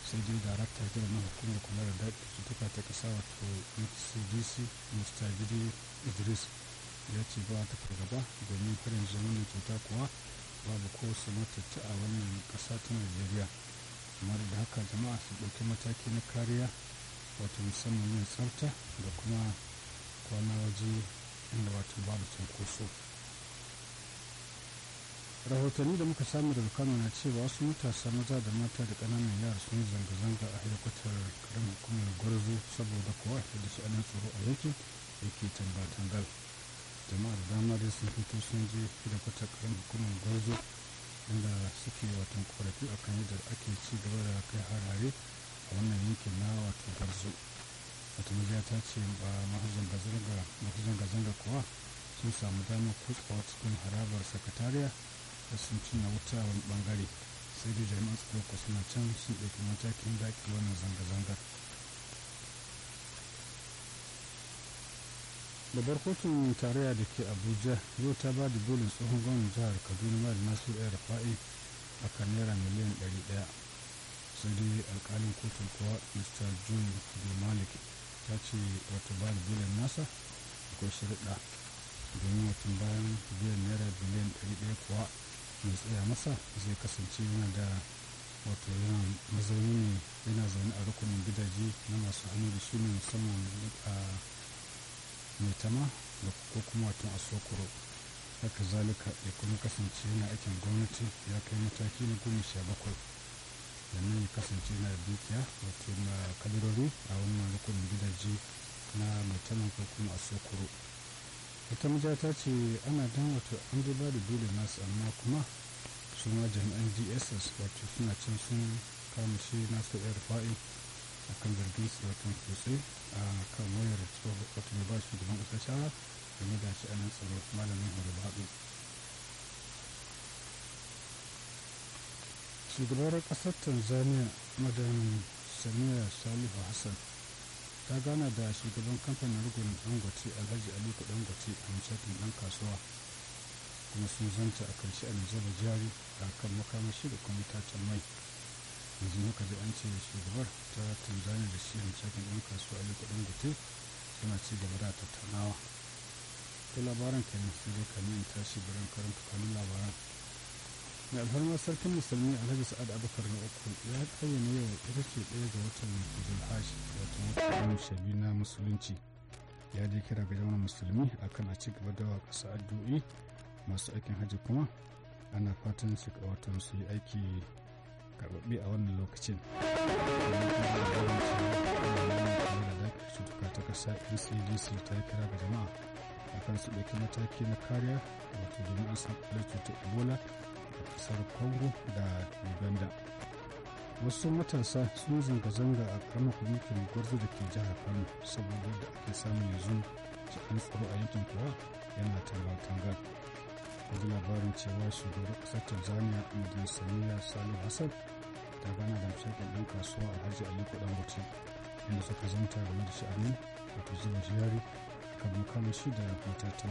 sai dai darakta jiran na hukumar kula da daɗi cutuka ta ƙasa wato ncdc mr gidi idris ya ce ba ta fargaba domin har yanzu wannan cuta kuwa babu ko su matatta a wannan ƙasa ta najeriya amma da haka jama'a su ɗauki mataki na kariya wato musamman yin tsafta da kuma kwana waje inda wato babu cunkoso rahotanni da muka samu daga kano na cewa wasu matasa maza da mata da ƙananan yara sun zanga-zanga a hedikwatar karamin hukumar gwarzo saboda kuwa da shi anan tsoro a yankin yake tangal-tangal jama'a da dama dai sun fito sun je hedikwatar karamin hukumar gwarzo inda suke watan korafi a kan yadda ake ci gaba da kai harare a wannan yankin na wato gwarzo wata majiya ta ce ba masu zanga-zanga kuwa sun samu damar kutsawa cikin harabar sakatariya da sun cinna wuta wani bangare sai dai jami'an tsaro ko suna can sun ɗauki matakin daƙi wannan zanga-zangar babbar kotun tarayya da ke abuja yau ta ba da belin tsohon gwamnan jihar kaduna mara nasu ɗaya rafa'i a kan naira miliyan 100 sai dai alkalin kotun kuwa mr john malik ta ce wato ba da belin nasa akwai shirɗa domin watan bayan biyan naira biliyan 100 kuwa mai tsaya masa zai kasance yana da wato yana mazauni ne yana zaune a rukunin gidaje na masu hannu da shi ne musamman a mai tama da ko kuma wato a sokoro haka zalika ya kuma kasance yana aikin gwamnati ya kai mataki na goma sha bakwai sannan ya kasance yana da dukiya wato na kadarori a wannan rukunin gidaje na mai tama ko kuma a sokoro ita maja ta ce ana dan wato an dai ba da dole nasu amma kuma su ma jami'an dss wato suna can sun kama shi nasu yar fa'i a kan zargin su wato kutse a kan wayar wato mai ba shi gaban ƙasar shara game da shi anan tsaro malamin horo baɗu shugabar ƙasar tanzania madam samiya salihu hassan ta gana da shugaban kamfanin rugun dangote alhaji aliko dangote a mashakin dan kasuwa kuma sun zanta a karshe a zuba jari a kan makamashi da kuma tacen mai yanzu muka ji an ce shugabar ta tanzania da shi mashakin dan kasuwa aliko dangote suna ci gaba da tattaunawa ta labaran kenan sai dai kamin tashi biran karanta kanun labaran mai alfarma sarkin musulmi alhaji sa'ad abubakar na uku ya ayyana yau ita ce ɗaya ga watan zulhash wato watan shabi na musulunci ya je kira ga jama'a musulmi akan a ci gaba da wa ƙasa addu'i masu aikin hajji kuma ana fatan su wato su yi aiki karɓaɓɓe a wannan lokacin cutuka ta ƙasa ncdc ta yi kira ga jama'a akan su ɗauki mataki na kariya wato domin an samu cutar ebola kasar congo da uganda wasu matasa sun zanga-zanga a karamar kwamitin gwarzo da ke jihar kano saboda da ake samun yanzu cikin tsaro a yankin kuwa yana tangal-tangal wajen labarin cewa shugaban kasar tanzania madin saniya salim hassan ta gana da mashakin ɗan kasuwa alhaji aliko dangote inda suka zanta game da sha'anin wato zuba jari kan makamashi da matatan